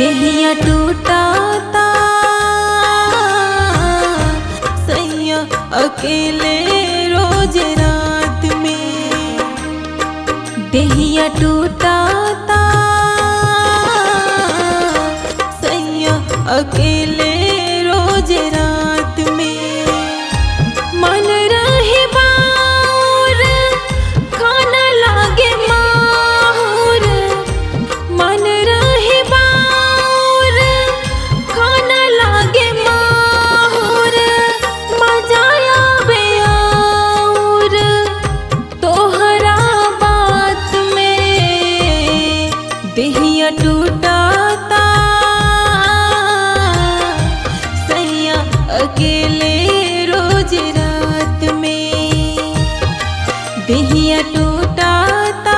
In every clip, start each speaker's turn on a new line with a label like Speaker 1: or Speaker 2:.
Speaker 1: देहिया टूटाता सैया अकेले रोज रात में देहिया टूटाता सैया अकेले रोज रात में मन रहे बाउर खाना लागे माहुर मन रहे बाउर खाना लागे माहुर मजा आवे आउर तोहरा बात में देहिया टूटाता सैया अकेले रोज रात में देहिया टूटाता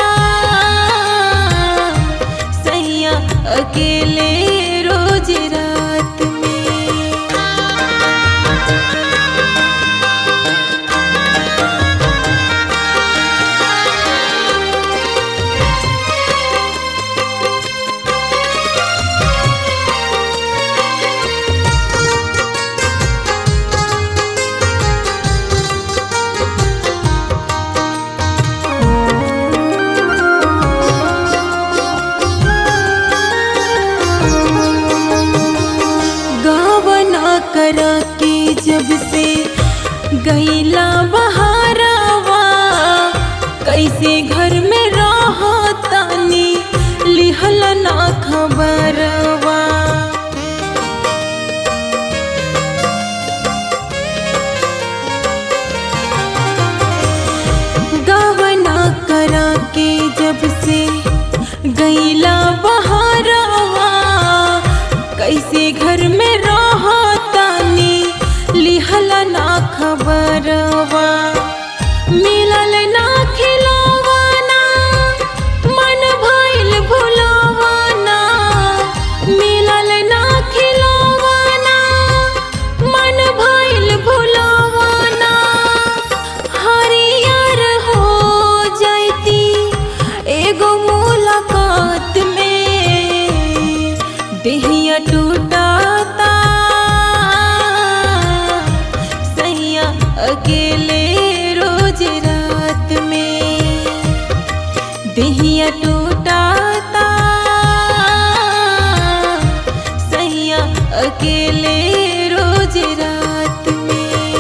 Speaker 1: सैया अकेले रोज रात में गावना करा के जब से गईला बहारावा कैसे घर में रहा तानी लिहल ना खबरवा गावना करा के जब से गईला बहारावा कैसे घर में रहा तानी लिहल ना खबरवा मिलल ना खिलवाना मन भइल भुलवाना मिलल ना खिलवाना मन भइल भुलवाना हरियर हो जाती एगो मुलाकात में देहिया टूटाता सैया अकेले रोज रात में देहिया टूटाता सैया अकेले रोज रात में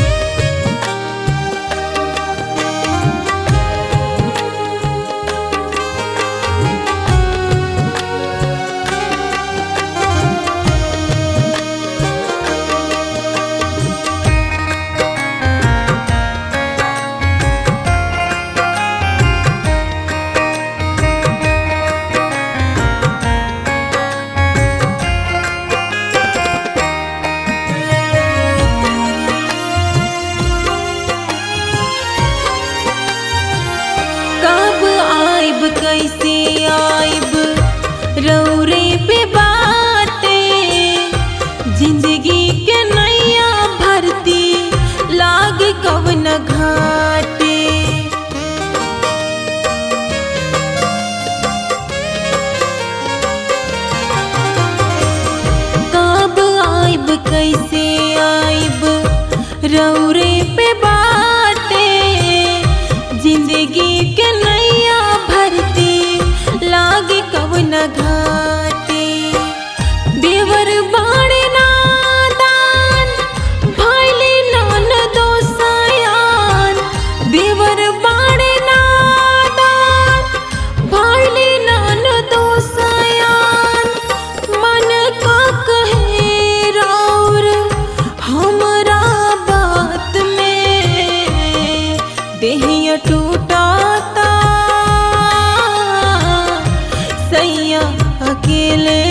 Speaker 1: कब आइब कैसे आइब रौरे पे बाते जिंदगी के नैया भरती लाग कवन घाटे कब आइब कैसे आइब रौरे पे बाटे जिंदगी के नैया भरती लागे कवन घाटे देवर बाड़े नादान भैले नान दोसायान देवर बाड़े नादान भैले नान दोसायान मन का कहे राउर हमरा बात में देहिया टूटाता सैया अकेले